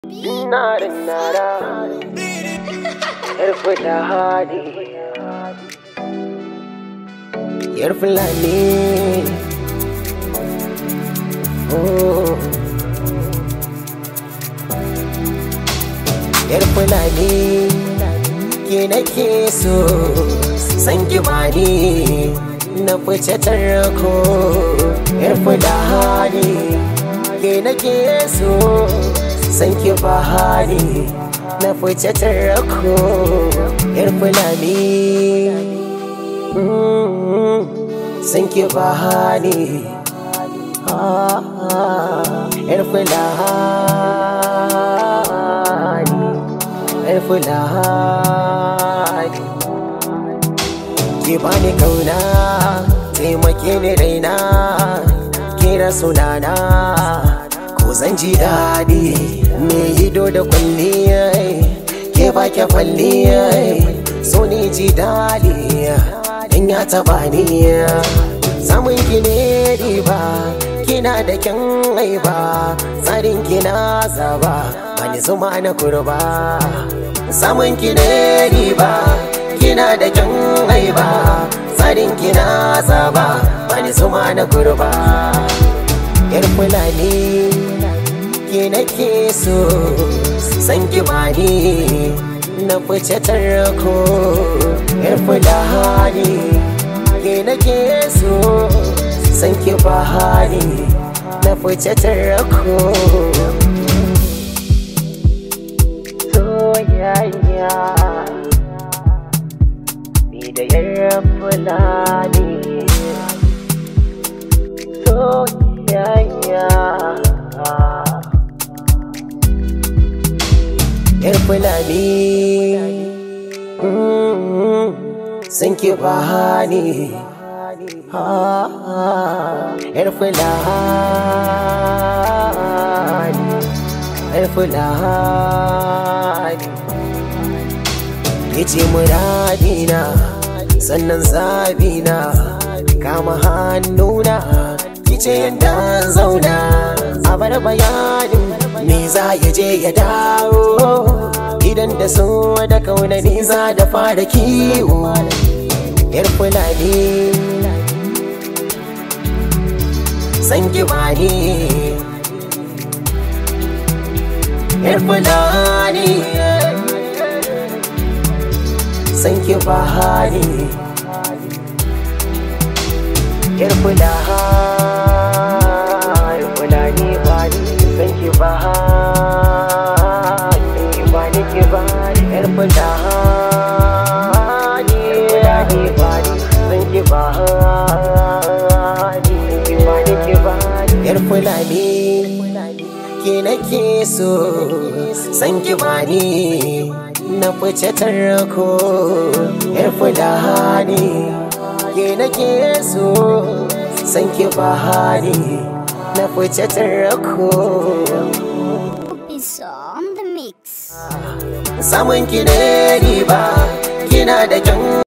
Nara nara Yar fita hadi Yar fulani Oh Yar fulani Ke nake so San ki bani Na fice tarko Yar fulani Ke nake so San ki bahani Na fice tarko Yar fulani Mm, San ki bahani Ah, Yar fulani Yar fulani Ki bani kauna Taimake ni raina Kira sunana Ko zan ji daɗi Me ido da kwalliya Ke ba ke kwalliya So ni ji daɗi In ya taɓa ni Samun ki ne riba Kina da kyan aiba Tsarin kina zaba Bani zuma na kurba Samun ki ne riba Kina da kyan aiba Tsarin kina zaba Bani zuma na kurba Yar fulani Ke nake so San ki bani Na fice tarko Yar fulani Ke nake so San ki bahani Na fice tarko Soyayya Ni da yar fulani Soyayya Yar fulani mm, San ki bahani Ah, Yar fulani Yar fulani Yace muradina sannan zabina kama hannuna kice yadda zauna a bar bayanin me za ya je ya dawo idan da so da kauna ni za da fara kiwo yar fulani san ki bani yar fulani san ki bahani yar fulani fulani bani san ki bahani bani ki bani yar fulani fulani bani san ki bahani bani ki bani yar fulani ke nake so san ki bani na fice tarko yar fulani ke nake so san ki bahani na fice tarko is on the mix. samun ki ne riba kina da kyan